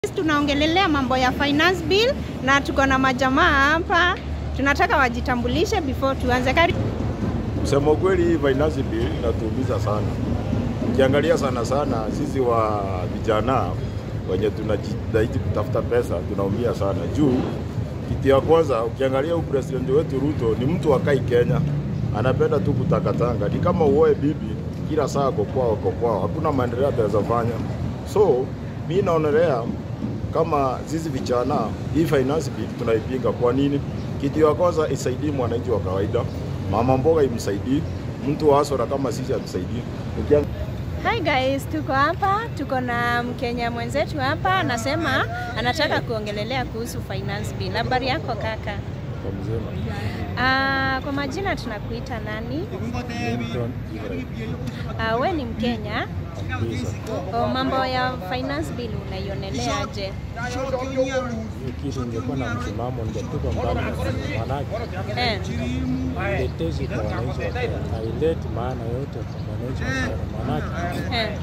Tunaongelelea mambo ya finance bill na tuko na majamaa hapa, tunataka wajitambulishe before tuanze. Karibu. Kusema kweli hii finance bill inatuumiza sana. Ukiangalia sana sana sisi wa vijana wenye tunajitahidi kutafuta pesa tunaumia sana juu kitu ya kwanza, ukiangalia huyu president wetu Ruto ni mtu akai Kenya, anapenda tu kutakatanga, ni kama uoe bibi kila saa ako kwao ako kwao, hakuna maendeleo ataweza fanya. So mi naonelea kama sisi vijana hii finance bill tunaipinga. Kwa nini? Kitu ya kwanza isaidii mwananchi wa kawaida, mama mboga imsaidii, mtu wa hasara kama sisi atusaidii. Ukiang... Hi guys, tuko hapa, tuko na Mkenya mwenzetu hapa, anasema anataka kuongelelea kuhusu finance bill. Habari yako kaka? kwa mzima Ah, kwa majina tunakuita nani? Lincoln Ibrahim Ah, we ni Mkenya. kabisa. O, mambo ya finance bill unaioneleaje? hiyo kitu ingekuwa na msimamo ningetupa mbali na simu, manake Eh, tetezi kwa wananchi wa Kenya haileti maana yote kwa wananchi wa Kenya, manake eh,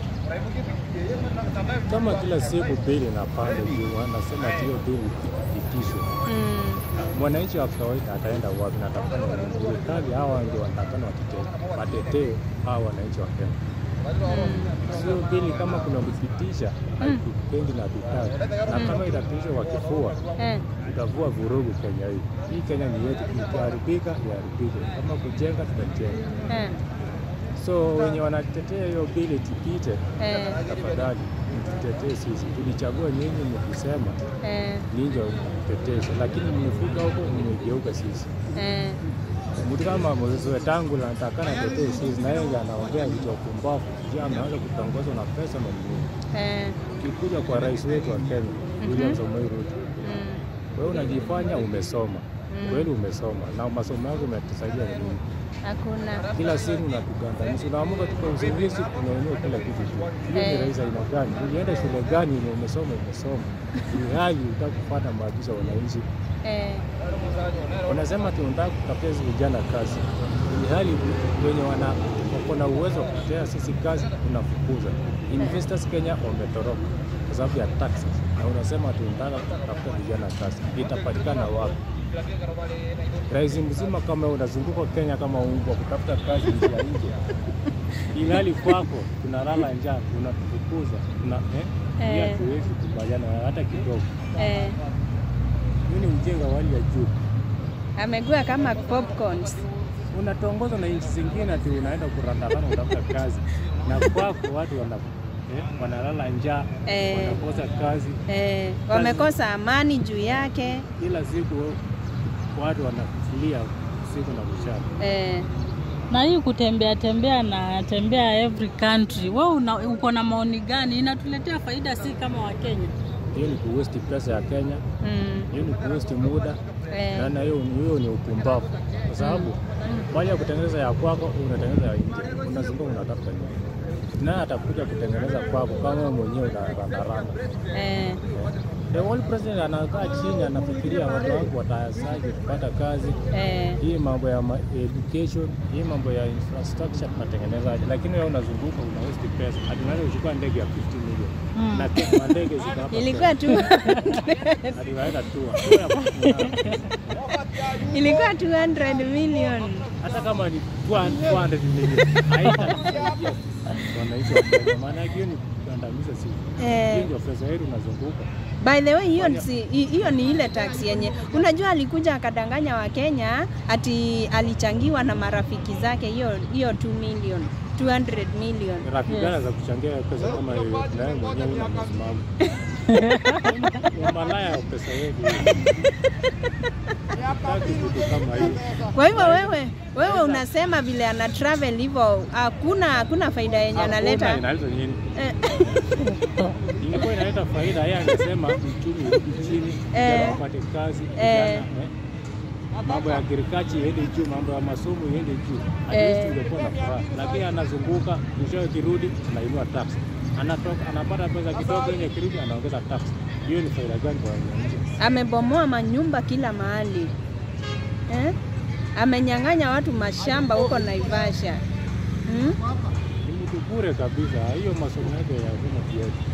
kama kila siku bili inapanda juu, anasema ati hiyo bili ipitishwe, mm, mwananchi wa kawaida ataenda wapi na atafanya nini? Serikali hawa ndio wanatakana watetee watetee hawa wananchi wa Kenya. Sio bili kama kuna kupitisha hatupendi na tutaki, na kama itapitishwa kwa kifua eh, tutavua vurugu Kenya hii. Hii Kenya ni yetu, ikiharibika iharibike, kama kujenga tutajenga. eh, So wenye wanatetea hiyo bili tupite, eh, tafadhali mtutetee sisi. Tulichagua nyinyi mkisema eh, ninyi mteteshe, lakini mmefika huko mmegeuka sisi. eh, Mtu kama Moses Wetangula anatakana tetee sisi, na yeye anaongea vitu vya upumbavu, sijui ameanza kutongozwa na pesa na nini. eh, Ukikuja kwa rais wetu wa Kenya William Samoei Ruto mm, wewe unajifanya umesoma kweli, umesoma na masomo yako umetusaidia nini? hakuna. Kila siku unatugandamisha, unaamuka tuka usingizi, unainua kila kitu tu. Hiyo ni Eh. rais aina gani? Ulienda shule gani? yenye umesoma umesoma, ni hali utaka kufuata maagizo ya wananchi. Eh, Unasema tunataka kutafutia sisi vijana kazi, ni hali wenye wana wako na uwezo wa kutetea sisi kazi tunafukuza. Investors Kenya wametoroka kwa sababu ya taxes, na unasema tunataka kutafuta vijana kazi, itapatikana wapi? Rais mzima kama unazunguka Kenya kama umbwa kutafuta kazi nje ya nje, ilhali kwako tunalala njaa, unatufukuza tuna eh, Eh. eh. hatuwezi kubaliana hata kidogo. eh, Hiyo ni ujinga wa hali ya juu. amegua kama popcorns. unatongozwa na nchi zingine ati unaenda kurandarana kutafuta kazi na kwako watu wana, eh, wanalala njaa Eh. wanakosa kazi Eh, wamekosa amani juu yake. kila siku watu wanafikiria siku na mchana Eh, na hii kutembea tembea na tembea every country, wewe una, uko na maoni gani? Inatuletea faida si kama Wakenya? hiyo ni kuwesti pesa ya Kenya mm, hiyo ni kuwesti muda eh, naona hiyo ni- hiyo ni upumbavu kwa sababu baada ya kutengeneza ya kwako unatengeneza ya nje unazunguka unatafuta nini naye atakuja kutengeneza kwako kama wewe mwenyewe unarandaranda eh, The whole president anakaa chini anafikiria watu wangu watasaje kupata kazi, eh, hii mambo ya ma- education, hii mambo ya infrastructure tunatengenezaje? Lakini wewe unazunguka una waste pesa, hadi unaweza kuchukua ndege ya 50 million na ke- mandege ziko hapa ilikuwa tu Kenya. hadi unaenda tua Tua ya kuna- ilikuwa 200 million. hata kama ni 200 million haitasaidia wananchi wa Kenya, maana yake hiyo ni kugandamiza sisi. Eh. Hiyo ndio pesa yetu unazunguka By the way, hiyo si- hi- hiyo ni ile tax yenye unajua, alikuja akadanganya Wakenya ati alichangiwa na marafiki zake hiyo hiyo 2 million 200 million. rafiki gani za kuchangia pesa kama hiyo na wewe mwenyewe una msimamo Ni malaya wa pesa yetu taki kitu kama hiyo Kwa hivyo wewe wewe unasema vile ana travel hivyo hakuna hakuna faida yenye Hakuna analeta. inaleta nini Eh, ingekuwa inaleta faida yeye angesema uchumi urudi chini Eh. vijana wapate kazi Eh. vijana eh, mambo ya agriculture iende juu mambo ya masomo iende juu at Eh. least ungekuwa na furaha lakini anazunguka mwishowe kirudi anainua tax anatoka anapata pesa kidogo yenye kirudi anaongeza tax hiyo ni faida gani kwa wananchi amebomoa manyumba kila mahali eh? Amenyang'anya watu mashamba huko Naivasha hmm? ni mtu bure kabisa hiyo masomo yake ya vyama vyetu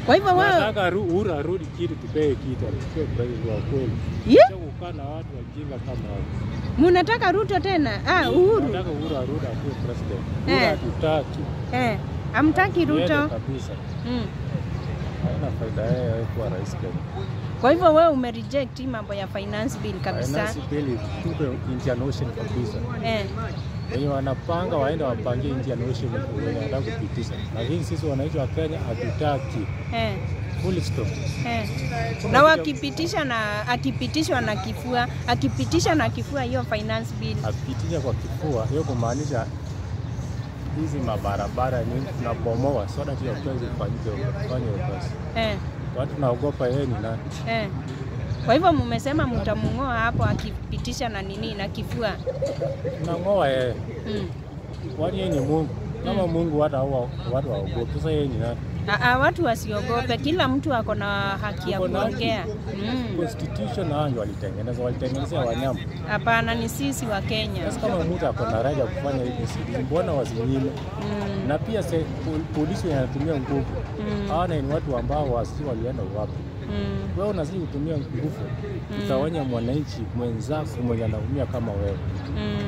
Kwa hivyo wewe Nataka Ru- Uhuru arudi kitu, tupee kitu, atupee president wa kweli. Ye? Sio kukaa na watu wajinga kama hao. munataka Ruto tena? Ah, Uhuru Nataka Uhuru arudi akuwe president. Eh. Uhuru hatutaki. eh, amtaki Yeye Ruto kabisa. mm. Haina faida yeye kuwa rais Kenya. Kwa hivyo wewe umereject hii mambo ya finance bill kabisa Finance bill tupe Indian Ocean kabisa. eh. Wenye wanapanga waende wapangie Indian Ocean wenye wanataka kupitisha, lakini sisi wananchi wa Kenya hatutaki. Eh. Full stop. Eh. Na wakipitisha na akipitishwa na kifua akipitisha na kifua hiyo finance bill Akipitisha kwa kifua, hiyo kumaanisha hizi mabarabara ni tunabomoa, so that hiyo kazi ifanyike fanye hiyo kazi. eh. Watu tunaogopa yeye ni nani? Eh. Kwa hivyo mmesema mtamng'oa hapo akipitisha na nini na kifua Tunang'oa yeye, mm. kwani yeye ni Mungu. Kama Mungu hata hao watu waogope, sasa yeye ni nani? Aa, watu wasiogope, kila mtu ako na haki ya Ako na haki. kuongea. Mm. Constitution hao ndio walitengeneza, walitengenezea wanyama. Hapana, ni sisi wa Kenya. Sasa kama mtu ako na raja ya kufanya hivi, si- mbona wasinyime? Mm. Na pia se, pol- polisi wanatumia nguvu Mm. hawa ni watu ambao wasi walienda wapi? Mm. Wewe unazidi kutumia nguvu kutawanya mwananchi mwenzako mwenye anaumia kama wewe, Mm.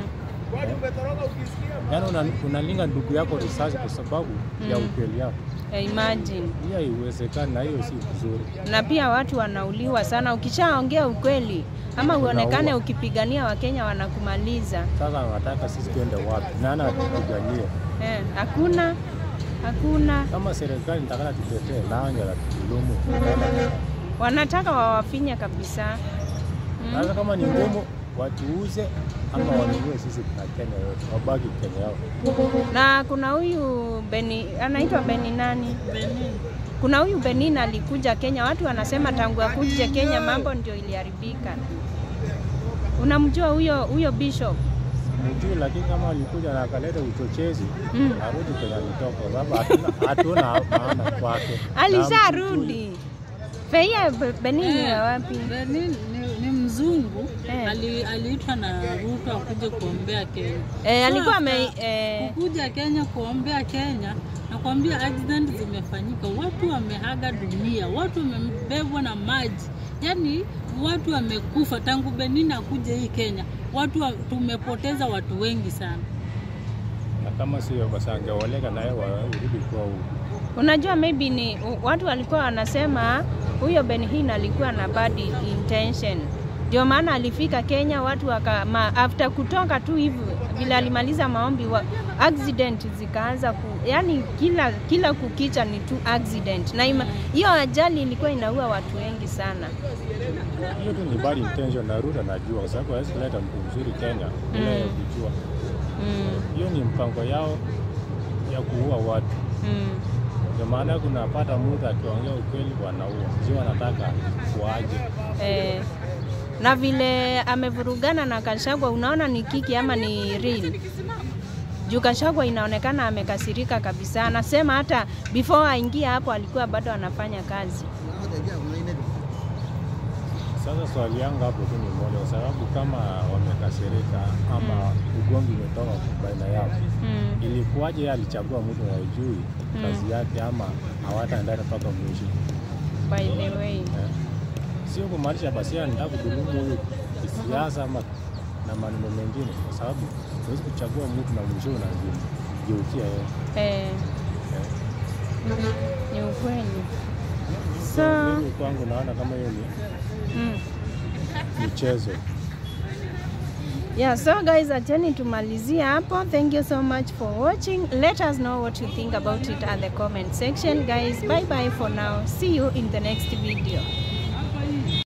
yaani una- unalinga ndugu yako risasi kwa sababu ya Mm. ukweli yako. Eh, Imagine. Hiyo haiwezekani na hiyo si vizuri. Na pia watu wanauliwa sana, ukishaongea ukweli ama uonekane Unaua. ukipigania Wakenya wanakumaliza. Sasa wanataka sisi tuende wapi? Nani atupiganie? Eh, hakuna hakuna, Kama serikali nitakana tutetee, nani atatudhulumu? wanataka wawafinye kabisa. Mm. Sasa kama ni ngumu watuuze ama wanunue sisi na Kenya yote, wabaki Kenya yao. Na kuna huyu Beni anaitwa Beni nani? Benin. Kuna huyu Benin alikuja Kenya, watu wanasema tangu akuje Kenya mambo ndio iliharibika. Unamjua huyo huyo bishop? Mjui, lakini kama alikuja na akaleta uchochezi Mm. arudi kwenye alitoka, kwa sababu hatuna- hatuna maana kwake. Na mjui. Alisharudi. Feia Be- Benin ni ya wapi? Benin ni, ni mzungu Eh. ali, aliitwa na Ruto akuje kuombea Kenya. Eh, So alikuwa after ame eh, kukuja Kenya kuombea Kenya, nakwambia accident zimefanyika, watu wamehaga dunia, watu wamebebwa na maji, yaani watu wamekufa tangu Benin akuja hii Kenya, watu wa, tumepoteza watu wengi sana. Na kama sio basi angeoleka naye warudi kwa huko. unajua maybe ni u- watu walikuwa wanasema huyo Benhin alikuwa na bad intention. Ndio maana alifika Kenya watu waka, ma, after kutoka tu hivi vile alimaliza maombi wa, accident zikaanza ku, yani kila kila kukicha ni tu accident, na ima- hiyo ajali ilikuwa inaua watu wengi sana. Hiyo tu ni bad intention na Ruto anajua, kwa sababu hawezi kuleta mtu mzuri Kenya bila Mm. yeye kujua. Mm, Hiyo ni mpango yao ya kuua watu. mm. Ndio maana kunapata mtu akiongea ukweli wanaua, sio wanataka kuaje. Eh, na vile amevurugana na Kashagwa, unaona ni kiki ama ni real? Juu Kashagwa inaonekana amekasirika kabisa, anasema hata before aingie hapo alikuwa bado anafanya kazi. Sasa swali yangu hapo tu ni moja, kwa sababu kama wamekasirika ama ugomvi umetoka baina yao, Mm. ilikuwaje yeye alichagua mtu anayejui kazi yake ama hawataendana mpaka mwisho? By the way. Eh, Sio kumaanisha basi yeye anataka kudhulumu huyu kisiasa ama na maneno mengine, kwa sababu huwezi kuchagua mtu na mwisho unageukia yeye. Eh, Eh. ni ukweli. So, Mimi kwangu naona kama hiyo ni mm. michezo. Yeah, so guys, acheni tumalizie hapo. Thank you so much for watching. Let us know what you think about it at the comment section. Guys, bye bye for now. See you in the next video.